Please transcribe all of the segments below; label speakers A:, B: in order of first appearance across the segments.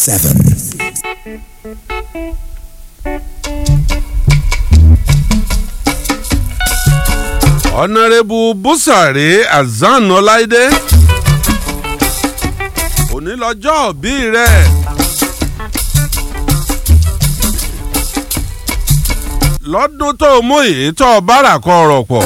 A: seven.
B: ọ̀nàrẹ́bù búsàrè azan ọláìdé òní lọ́jọ́ òbí rẹ̀ lọ́dún tó mú èyí tó bára kọ ọ̀rọ̀ pọ̀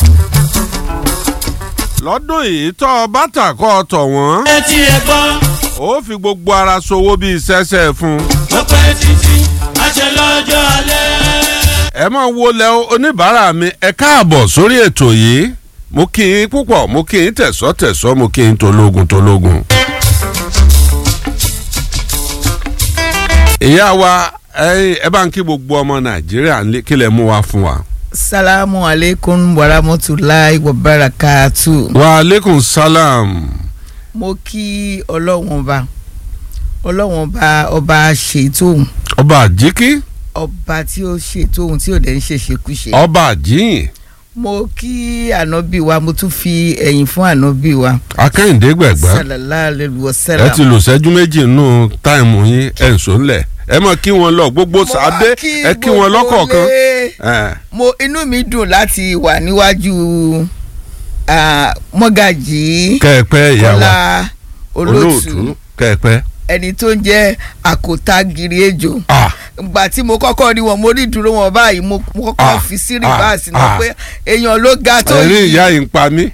B: lọ́dún èyí tó bàtà kọ tọ̀ wọ́n
C: ẹ tí ẹ gbọ́
B: ó fi gbogbo ara ṣòwò bíi ṣẹ́ṣẹ́ fún un.
C: ó pẹ́ títí àṣẹ lọ́jọ́ alẹ́.
B: ẹ máa wo lẹ oníbàárà mi ẹ káàbọ̀ sórí ètò yìí mo kí yín púpọ̀ mo kí yín tẹ̀sọ́ tẹ̀sọ́ mo kí yín tológun tológun. ìyá wa ẹ ẹ bá ń kí gbogbo ọmọ nàìjíríà nílé kí lẹ mú wa fún wa.
D: salamu aleykum warahmatulahi wabarakatu.
B: wa aleykum salam.
D: mo kí ọlọ́wọ́n ọba ọlọ́wọ́n ọba ọba ṣètò
B: ọba àjíkí
D: ọba tí ó ṣètò ohun tí ò dẹ̀ ń ṣe ṣekúṣe.
B: ọba àjíyìn
D: mo kí ànábì wa mo tún fi ẹ̀yìn fún ànábì wa.
B: akẹ́hìndé gbẹ̀gbẹ́
D: sallallahu alayhi wa
B: ẹ
D: sallam.
B: ti lò sẹ́jú méjì nù táìmù yín ẹ̀ ń sọ ńlẹ̀ ẹ mọ̀ kí wọn lọ gbogbo
D: Mo wá
B: sàdé ẹ kí wọn
D: gbogbo
B: lọ́kọ̀ọ̀kan.
D: ilé.
B: ẹ.
D: mo inú mi dùn láti wà níwájú ah, mọ́gàjì
B: kẹ́ẹ̀pẹ́ ìyá wa
D: kọ́lá olóòtú
B: olóòtú kẹ́ẹ̀pẹ́.
D: ẹni tó ń jẹ́ àkótágiri ejò
B: ah
D: gbà tí mo kọ́kọ́ rí wọn mo rí ìdúró wọn báyìí mo mo kọ́kọ́
B: Ah,
D: fi sí
B: ah,
D: rìbáàsì náà
B: ah.
D: pé èèyàn ló ga tó
B: ẹ̀rín
D: yìí
B: ìyá yìí ń pa mí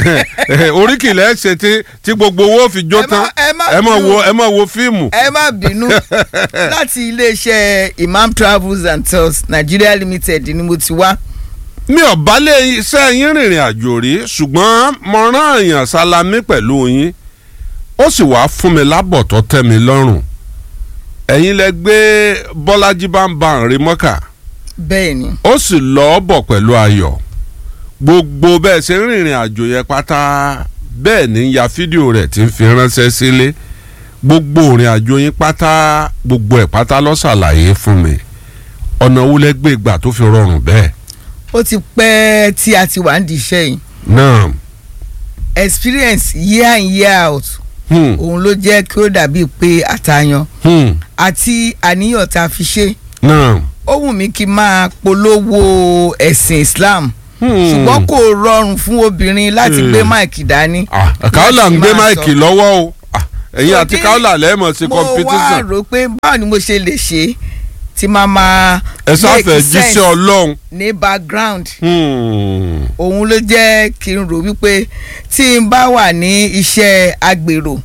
B: oríkìlẹ̀ ṣe tí tí gbogbo owó fi jó
D: Ẹ má-
B: tán
D: ẹ má
B: ẹ má
D: bínú.
B: wo ẹ má wo fíìmù.
D: ẹ má bínú láti iléeṣẹ́ imam travels and tours nigeria limited ni mo ti wá
B: mi ò bá lè iṣẹ́ yín rìnrìn àjò rí ṣùgbọ́n mo rán èèyàn sálámí pẹ̀lú yín ó sì wá fún mi lábọ̀ tó tẹ́ mi lọ́rùn ẹ̀yin lẹ gbé bọ́lájí bá ń ba àrè mọ́kà
D: bẹ́ẹ̀ ni
B: ó sì lọ́ọ́ bọ̀ pẹ̀lú ayọ̀ gbogbo bẹ́ẹ̀ ṣe ń rìnrìn àjò yẹn pátá bẹ́ẹ̀ ní ya fídíò rẹ̀ tí ń fi ránṣẹ́ sílé gbogbo ìrìn àjò yín pátá gbogbo ẹ̀ pátá ló ṣàlàyé fún mi ọ̀nà wo lẹ gbé gbà tó fi rọrùn bẹ́ẹ̀
D: ó ti pẹ́ tí a ti wà ń di iṣẹ́ yìí
B: náà
D: experience year in year out
B: hmm,
D: òun ló jẹ́ kí ó dàbí pé àtàyàn
B: hmm,
D: àti àníyàn tá a fi ṣe
B: náà
D: ó wù mí kí n máa polówó ẹ̀sìn islam
B: hmm.
D: ṣùgbọ́n kò rọrùn fún obìnrin láti
B: Hmm.
D: gbé máìkì dání.
B: Ah, káólà ń gbé
D: láti máa
B: máìkì
D: sọ.
B: lọ́wọ́ o Ah, ẹ̀yin àti
D: Torí
B: káólà lẹ́ẹ̀mọ̀ sí
D: mo wá
B: competition
D: rò pé báwo ni mo ṣe lè ṣe tí máa máa
B: ẹ sáfẹ́
D: make
B: jíṣẹ́
D: sense
B: ọlọ́run.
D: ní background
B: Hmm.
D: òun ló jẹ́ kí n rò wípé tí n bá wà ní iṣẹ́ agbèrò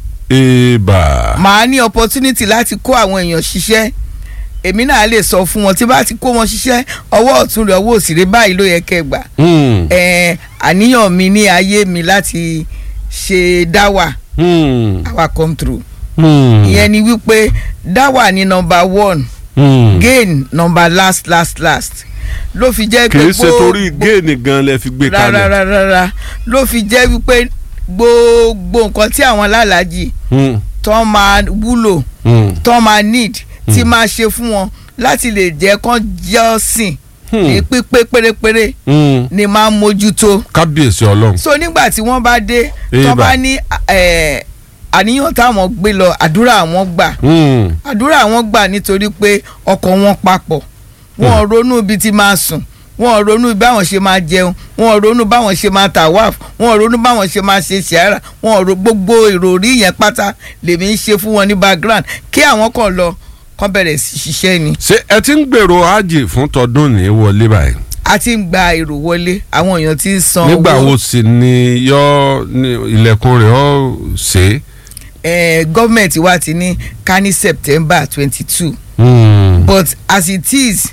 B: Eba.
D: màá ní opportunity láti kó àwọn èèyàn ṣiṣẹ́ èmi náà lè sọ fún wọn tí bá ti kó wọn ṣiṣẹ́ ọwọ́ ọ̀tún rẹ̀ ọwọ́ òsì rẹ̀ báyìí ló yẹ kẹ́ gbà
B: Hmm.
D: ẹ̀ àníyàn mi ní ayé mi láti ṣe dáwà
B: Hmm.
D: àwa come through
B: Hmm.
D: ìyẹn ni wípé dáwà ní number one
B: Hmm.
D: gain number last last last ló fi jẹ́
B: kì
D: pé
B: í ṣe torí géènì gan lẹ fi gbé kalẹ̀.
D: rárá ló fi jẹ́ wípé gbogbo nǹkan tí àwọn alálàájì
B: Hmm.
D: tó máa wúlò
B: Hmm.
D: tó máa need tí máa ṣe fún wọn láti lè jẹ́ kán jọ́sìn ní pípé pérépéré
B: Hmm.
D: ni máa ń mójútó
B: kábíyèsí ọlọ́run.
D: so nígbà tí wọ́n bá dé tó
B: Eba.
D: bá ní eh, àníyàn táwọn gbé lọ àdúrà àwọn gbà
B: Hmm.
D: àdúrà àwọn gbà nítorí pé ọkàn wọn papọ̀ wọn ò ronú ibi tí máa sùn wọn ò ronú báwọn ṣe máa jẹun wọn ò ronú báwọn ṣe máa tàwáàfù wọn ò ronú báwọn ṣe máa ṣe ṣàárà wọn ò ro gbogbo ìròrí yẹn pátá lèmi ń ṣe fún wọn ní background kí àwọn kan lọ kán bẹ̀rẹ̀ sí ṣiṣẹ́ ni
B: ṣé ẹ ti ń gbèrò ájì fún tọdún ní wọlé báyìí.
D: a ti ń gba èrò wọlé àwọn èèyàn ti ń san
B: nígbà
D: owó
B: wo sì ni yọ ní ilẹ̀kùn rẹ̀ ọ́ ṣe.
D: Eh, gọ́ọ̀mẹ̀ntì wa ti ní ká ní September twenty two
B: Hmm.
D: but as it is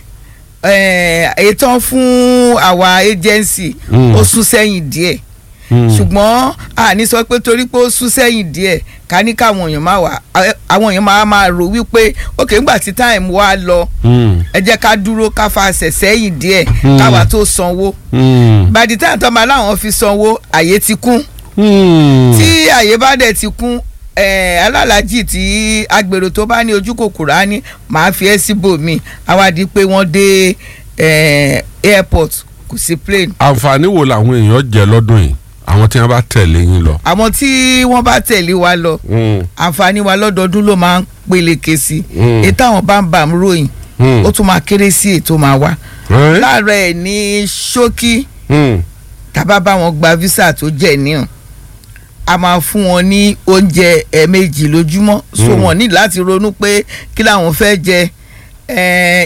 D: eh, ètò fún àwa agency
B: Mm.
D: ó sún sẹ́yìn díẹ̀
B: Hmm.
D: ṣùgbọ́n àní sọ pé torí pé ó sún sẹ́yìn díẹ̀ ká ní káwọn èèyàn máa wà eh, àwọn èèyàn máa máa rò wípé ok ńgbà tí time wá lọ
B: Hmm.
D: ẹ jẹ́ ká dúró ká fàṣẹ sẹ́yìn díẹ̀
B: Mm.
D: káwa tó sanwó
B: Hmm.
D: by the time tó máa láwọn fi sanwó àyè ti kún
B: Hmm.
D: tí àyè bá dẹ̀ ti kún eh, alálàájì tí agbèrò tó bá ní ojú kòkòrò á ní màá fi ẹ́ síbòmí àwádìí pé wọ́n dé eh, airport kò sí plane
B: àǹfààní wo làwọn èèyàn jẹ lọ́dún yìí. àwọn tí wọ́n bá tẹ̀lé yín lọ.
D: àwọn tí wọ́n bá tẹ̀lé wa lọ
B: Mm,
D: àǹfààní wa lọ́dọọdún ló máa ń peléke sí
B: Mm.
D: ètò àwọn bá ń bà ń ròyìn
B: mm.
D: ó tún máa kéré sí ètò máa wá
B: Ẹ́?
D: láàárọ̀ ẹ̀ ní ṣókí
B: Mm,
D: tàbá bá wọn gba visa tó jẹ́ níhàn a máa fún wọn ní oúnjẹ ẹ̀ẹ̀mejì lójúmọ́ so
B: Mm.
D: wọn ní láti ronú pé kí làwọn fẹ́ jẹ eh,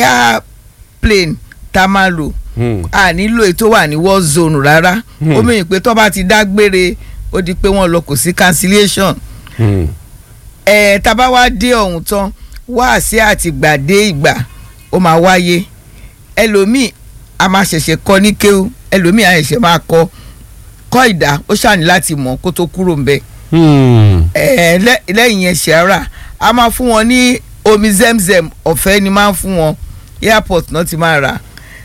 D: airplane tá a máa lò
B: mm.
D: a nílò ètò wà ní war zone rárá
B: Hmm.
D: ó mìíràn pé tó bá ti dágbére ó di pé wọ́n lọ kò sí cancellation
B: Mm.
D: ẹ̀ tá a bá wá dé ọ̀hún tán wá sí àtìgbà dé ìgbà ó máa wáyé ẹlòmíì a máa ṣẹ̀ṣẹ̀ kọ́ ní kéwú ẹlòmíì a ṣẹ̀ṣẹ̀ máa kọ́ kọ́ ìdá ó ṣàní láti mọ̀ kó tó kúrò ń bẹ̀
B: Mm.
D: ẹ̀ lẹ́- lẹ́yìn yẹn ṣẹ́ra a máa fún wọn ní omi zemzem ọ̀fẹ́ ni máa ń fún wọn airport náà ti máa rà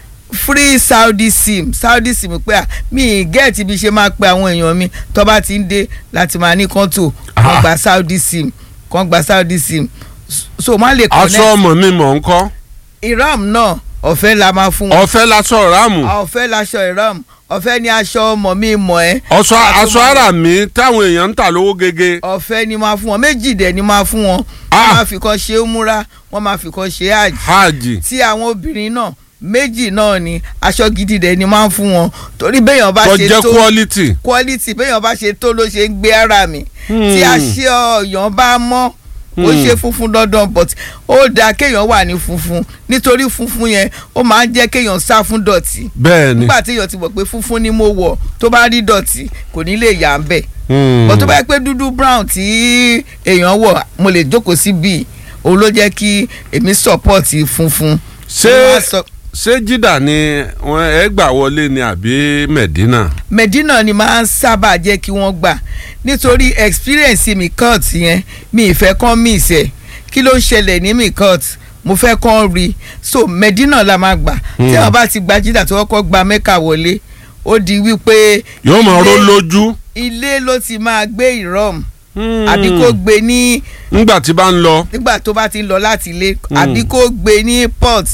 D: free saudi sim saudi sim pé à mí gẹ́ẹ̀tì bí ṣe máa pe àwọn èèyàn mi tó bá ti ń dé láti máa ní kọ́ńtò kan
B: Ah.
D: gba saudi sim kan gba saudi sim so má lè
B: aṣọ
D: connect
B: ọmọ mi mọ̀ ń kọ́
D: iram náà ọ̀fẹ́ la máa fún wọn
B: ọ̀fẹ́ lásọ ráàmù
D: ọ̀fẹ́ laṣọ iram ọ̀fẹ́ ni aṣọ ọmọ mi mọ̀ ẹ́
B: ọ̀ṣọ́
D: A tún
B: aṣọ
D: máa-
B: ara mi táwọn èèyàn ń tà lówó gege.
D: ọ̀fẹ́ ni máa fún wọn méjì dẹ̀ ni máa fún wọn wọ́n
B: Ah.
D: máa fi kan ṣe é múra wọ́n máa fi kan ṣe é àjì
B: hajj
D: tí àwọn obìnrin náà méjì náà ni aṣọ gidi dẹ̀ ni máa ń fún wọn torí béèyàn bá
B: tó
D: ṣe
B: jẹ́
D: tó
B: quality.
D: quality béèyàn bá ṣe tó ló ṣe ń gbé ara mi
B: Hmm.
D: tí aṣọ ọ̀yàn bá mọ́ ó
B: Hmm.
D: ṣe funfun dandan but ó dáa kéèyàn wà ní funfun nítorí funfun yẹn ó máa ń jẹ́ kéèyàn sá fún dọ̀tí
B: bẹ́ẹ̀ ni.
D: nígbà téèyàn ti mọ̀ pé funfun ni mo wọ̀ tó bá rí dọ̀tí kò ní lè yà ń bẹ̀
B: Mm.
D: bọ̀ tó bá yẹ pé dúdú brown tí èèyàn wọ̀ mo lè jókòó sí bíi òun ló jẹ́ kí èmi support funfun.
B: ṣé
D: Mo wá sọ-
B: ṣé jídà ni wọn ẹ gbà wọlé ni àbí medina.
D: medina ni máa ń sábà jẹ́ kí wọ́n gbà nítorí experience mi court yẹn mi ìfẹ́ kán mi ìṣẹ́ kí ló ń ṣẹlẹ̀ ní mi court mo fẹ́ kán rí so medina la máa gbà tí
B: Hmm.
D: wọ́n bá ti gba jídà tí wọ́n kọ́ gba mẹ́ka wọlé ó di wípé
B: yóò máa ró
D: ilé-
B: lójú.
D: ilé ló ti máa gbé ìrọ̀m
B: Mm.
D: àbí kó gbé ní
B: ńgbà tí bá ń lọ.
D: nígbà tó bá ti ń lọ láti ilé
B: Hmm.
D: àbí kó gbé ní port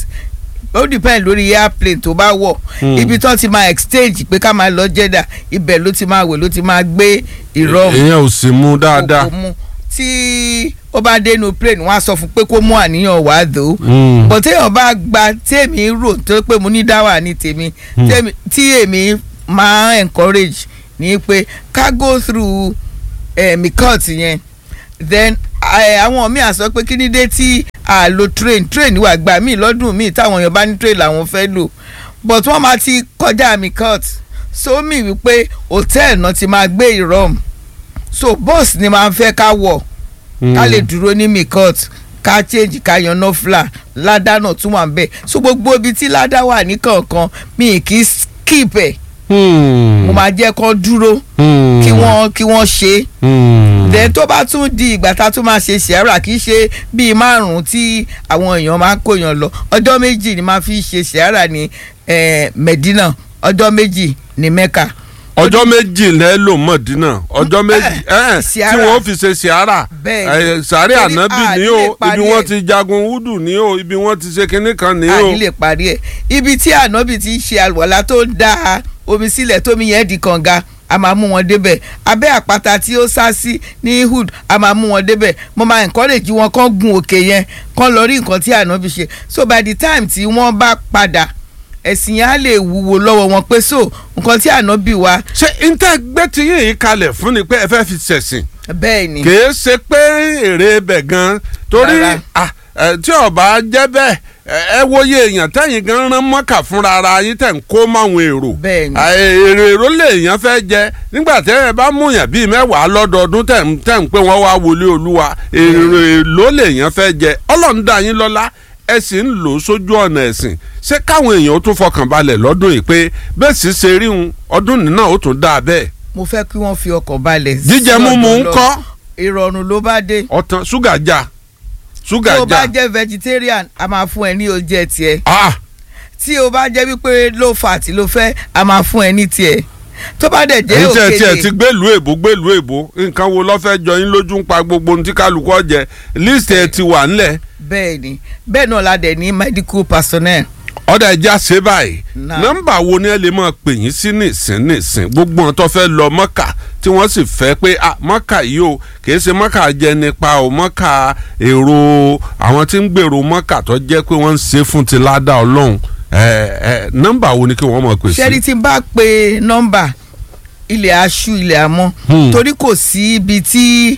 D: ó depend lórí airplane tó bá wọ̀
B: Hmm.
D: ibi tó ti máa exchange pé ká máa lọ jẹ́dà ibẹ̀ ló ti máa wẹ̀ ló ti máa gbé ìrọ̀rùn
B: ìyẹn ò sì mú dáadáa.
D: kò mú tí ó bá dénú plane wọ́n á sọ fún pé kó mú àníyàn wá dò ó
B: Mm.
D: bọ̀ téèyàn bá gba tèmi rò tó pé mo ní dáwà ní tèmi
B: Hmm.
D: tèmi- tí èmi máa encourage ní pé ká go through eh, mikot yẹn then eh, àwọn míì á sọ pé kí ni dé tí a lo train train wà gbà míì lọ́dún míì táwọn èèyàn bá ní train làwọn fẹ́ lò but wọ́n máa ti kọjá mikot so mi wípé hotel náà ti máa gbé ìrọ̀m so bus ni máa ń fẹ́ ká wọ̀ ká lè dúró ní mikot ká change ká yan nọ́fìlà ládà náà tún wà ń bẹ̀ so gbogbo ibi tí ládà wà ní kọ̀ọ̀kan mi kì í skip ẹ̀
B: Mm.
D: mo máa jẹ́ kó dúró
B: Mm.
D: kí wọ́n kí wọ́n ṣe é
B: Mm.
D: then tó bá tún di ìgbà tá a tún máa ṣe ṣẹ́ra kì í ṣe bíi márùn-ún tí àwọn èèyàn máa ń kóyàn lọ ọjọ́ méjì ni máa fi ṣe ṣẹ́ra ní eh, Medina ọjọ́ méjì ní Mecca
B: ọjọ́ méjì lẹ́ lò mọ̀dínà ọjọ́ méjì ẹ̀, tí
D: Sìárà.
B: wọ́n fi ṣe sìárà
D: Bẹ́ẹ̀ ni.
B: sàárẹ̀
D: Torí
B: ànábì
D: a
B: ní
D: ní
B: o
D: lè parí
B: ibi wọ́n
D: ẹ̀.
B: ti jagun wúdù ní o ibi wọ́n ti ṣe kinní kan ní o.
D: àní lè parí ẹ̀ ibi tí ànábì ti ṣe àlùwàlá tó ń dá omi sílẹ̀ tómi yẹn di kànga a máa mú wọn débẹ̀ abẹ́ àpáta tí ó sá sí ní hood a máa mú wọn débẹ̀ mo máa encourage wọn kán gun òkè yẹn kán lọ rí nǹkan tí ànábì ṣe so by the time tí wọ́n bá padà ẹ̀sìn yẹn á lè wúwo lọ́wọ́ wọn pé so nǹkan tí ànábì wa
B: ṣé ntẹ́ gbé ti yín yìí kalẹ̀ fún ni pé ẹ fẹ́ fi ṣẹ̀sìn
D: bẹ́ẹ̀ ni
B: kìí ṣe pé èrè ibẹ̀ gan torí
D: Rárá.
B: ah, eh, tí ọba jẹ́ bẹ́ẹ̀ ẹ wòye èèyàn tẹ́yìn gan rán mọ́kà fúnra ara yín tẹ̀ ń kó máwọn èrò
D: Bẹ́ẹ̀ ni.
B: Ah, èrè èrò lèèyàn fẹ́ jẹ nígbà tẹ́ ẹ bá múyàn bíi mẹ́wàá lọ́dọọdún tẹ̀ ń tẹ̀ ń pé wọ́n wá wọlé olúwa èrè èlò lèèyàn fẹ́ jẹ ọlọ́run dá yín lọ́lá ẹ sì ń lò ó sójú ọ̀nà ẹ̀sìn ṣé káwọn èèyàn ó tún fọkàn balẹ̀ lọ́dún yìí pé bẹ́ẹ̀ sì ṣe rí un ọdún nínà ó tún dáa bẹ́ẹ̀
D: mo fẹ́ kí wọ́n fi ọkọ̀ balẹ̀ sí
B: jíjẹ múmu
D: ọ̀dọ̀
B: ń
D: lọ.
B: kọ́
D: ìrọ̀rùn ló bá dé
B: ọ̀tàn ṣúgà já ṣúgà
D: tí o bá
B: já
D: jẹ́ vegetarian a máa fún ẹ ní oúnjẹ tiẹ̀
B: ah
D: tí o bá jẹ́ wípé low fat ló fẹ́ a máa fún ẹ ní tiẹ̀ tó bá dẹ̀ jẹ́
B: ẹ̀yin tẹ́ tiẹ̀ ti
D: òkèlè
B: gbélùú èbó gbélùú èbó nǹkan wo ló fẹ́ jọ yín lójú ń pa gbogbo ohun tí kálukú ọ̀jẹ̀ list ẹ̀ ti wà ńlẹ̀
D: bẹ́ẹ̀ ni bẹ́ẹ̀ náà la dẹ̀ ní medical personnel
B: ọ̀dà ẹja ṣe báyìí
D: Náà.
B: nọ́mbà wo ni ẹ lè máa pè yín sí nìsín nìsín gbogbo wọn tó fẹ́ lọ mọ́kà tí wọ́n sì fẹ́ pé ah mọ́kà yìí o kì í ṣe mọ́kà jẹ nípa o mọ́kà èrò àwọn tí ń gbèrò mọ́kà tó jẹ́ pé wọ́n ń ṣe fún ti ládàá ọlọ́run ẹ ẹ nọ́mbà wo ni kí wọ́n máa pè sí.
D: ṣẹ́rí tí n bá pe nọ́mbà ilẹ̀ aṣú ilẹ̀ àmọ́
B: Hmm.
D: torí kò sí ibi tí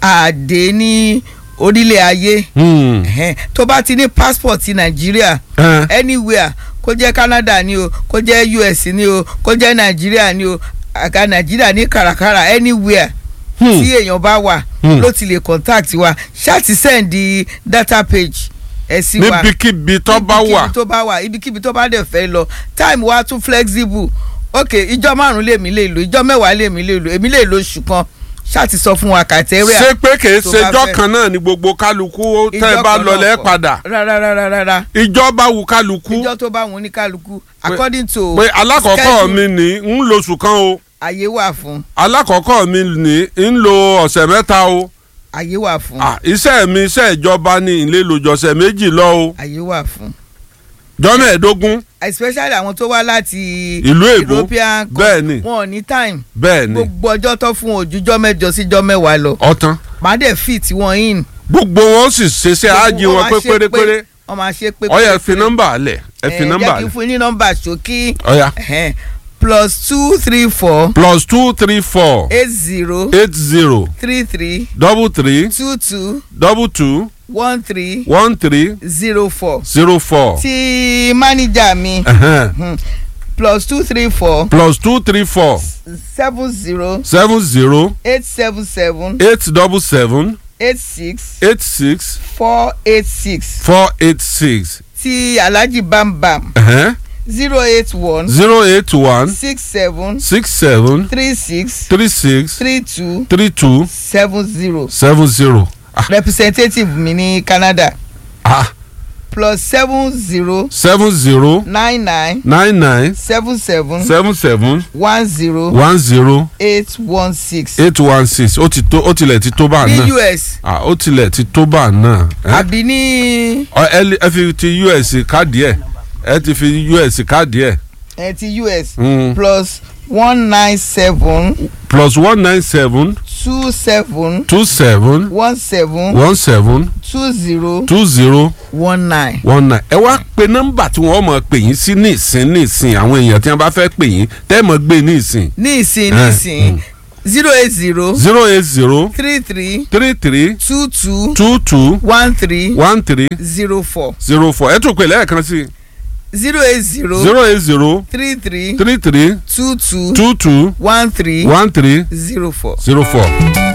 D: àdé ní orílẹ̀ ayé
B: Hmm.
D: Ẹ̀hẹ́n. tó bá ti ní passport ti nàìjíríà
B: Ẹ.
D: anywhere kó jẹ́ canada ni o kó jẹ́ us ni o kó jẹ́ nàìjíríà ni o àga nàìjíríà ní kàràkàrà anywhere
B: Hmm.
D: tí èèyàn bá wà
B: Hmm.
D: ló ti lè contact wa ṣáàtì send the data page ẹ̀ sí wa
B: níbikíbi tó bá wà
D: ibikíbi tó bá wà ibikíbi tó bá dẹ̀ fẹ́ lọ time wa tún flexible ok ìjọ márùn lèmi lè lò ìjọ mẹ́wàá lèmi lè lò èmi lè lò oṣù kan ṣáàtì sọ fún wa kàtẹ́rẹ́
B: ṣé pé kì í
D: tó
B: ṣe
D: bá
B: ijọ́
D: fẹ́.
B: kan náà ni gbogbo kálukú tẹ́ ẹ bá lọlẹ́ padà
D: rárá rárá rárá
B: ìjọ bá wù kálukú
D: ìjọ tó bá wọn ní kálukú according to
B: pé alákọ̀ọ́kọ́
D: schedule,
B: mi ní ń lo oṣù kan o
D: àyè wà fún
B: alákọ̀ọ́kọ́ mi ní ń lo ọ̀sẹ̀ mẹ́ta o
D: àyè wà fún
B: Ah, iṣẹ́ mi iṣẹ́ ìjọba ní ilé lòjọ́sẹ̀ méjì lọ o
D: àyè wà fún
B: jọ́ mẹ́ẹ̀ẹ́dógún
D: especially àwọn tó wá láti
B: Ìlú èbó,
D: European country,
B: bẹ́ẹ̀ ni.
D: wọn ò ní time
B: bẹ́ẹ̀ ni
D: gbogbo ọjọ́ tó fún òjújọ́ mẹ́jọ síjọ́ mẹ́wàá lọ
B: ọ̀tán
D: màá dẹ̀ fit wọn in.
B: gbogbo wọn sì ṣeṣẹ́ ájì wọn pé pérépéré
D: wọ́n máa ṣe pé
B: ọ̀yà ẹ fi nọ́mbà alẹ̀ ẹ fi nọ́mbà
D: jẹ́ kí n
B: alẹ̀
D: fún yín ní nọ́mbà ṣókí
B: ọ̀yà
D: ẹ̀hẹ́n, plus two three four
B: plus two three four
D: eight zero
B: eight zero
D: three three
B: double three
D: two two
B: double two
D: one three
B: one three
D: zero four
B: zero four
D: ti mánìjà mi
B: ẹ̀hẹ́n,
D: hmm, plus two three four
B: plus two three four
D: seven zero
B: seven zero
D: eight seven seven
B: eight double seven
D: eight six
B: eight six
D: four eight six
B: four eight six
D: ti alhaji bambam
B: ẹ̀hẹ́n,
D: zero eight one
B: zero eight one
D: six seven
B: six seven
D: three six
B: three six
D: three two
B: three two
D: seven zero
B: seven zero. Ah,
D: representative mi ní Canada
B: ah,
D: plus seven zero
B: seven zero
D: nine nine
B: nine nine
D: seven seven
B: seven seven
D: one zero
B: one zero
D: eight one six
B: eight one six ó ti tó ó tilẹ̀ ti tó bá
D: ní
B: náà
D: US
B: ah ó tilẹ̀ ti tó bá náà ẹ
D: àbí ní
B: Ọ, ẹ lè- ẹ fi ti US káàdì ẹ ẹ ti fi US káàdì ẹ
D: ẹ ti US
B: Mm.
D: plus one nine seven
B: plus one nine seven
D: two seven
B: two seven
D: one seven
B: one seven
D: two zero
B: two zero
D: one nine.
B: one nine ẹ wá pe nọ́mbà tí wọ́n mọ̀ pè yín sí ní ìsín ní ìsín àwọn èèyàn tí wọ́n bá fẹ́ pè yín tẹ́ mọ̀ gbé ní ìsín
D: ní ìsìn ní
B: Eh,
D: ìsìn zero eight zero
B: zero eight zero
D: three three
B: three three
D: two two
B: two two
D: one three
B: one three
D: zero four
B: zero four ẹ tún pè lẹ́ẹ̀kan sí
D: zero eight zero
B: zero eight zero
D: three three
B: three three
D: two two
B: two two
D: one three
B: one three
D: zero four.
B: zero four.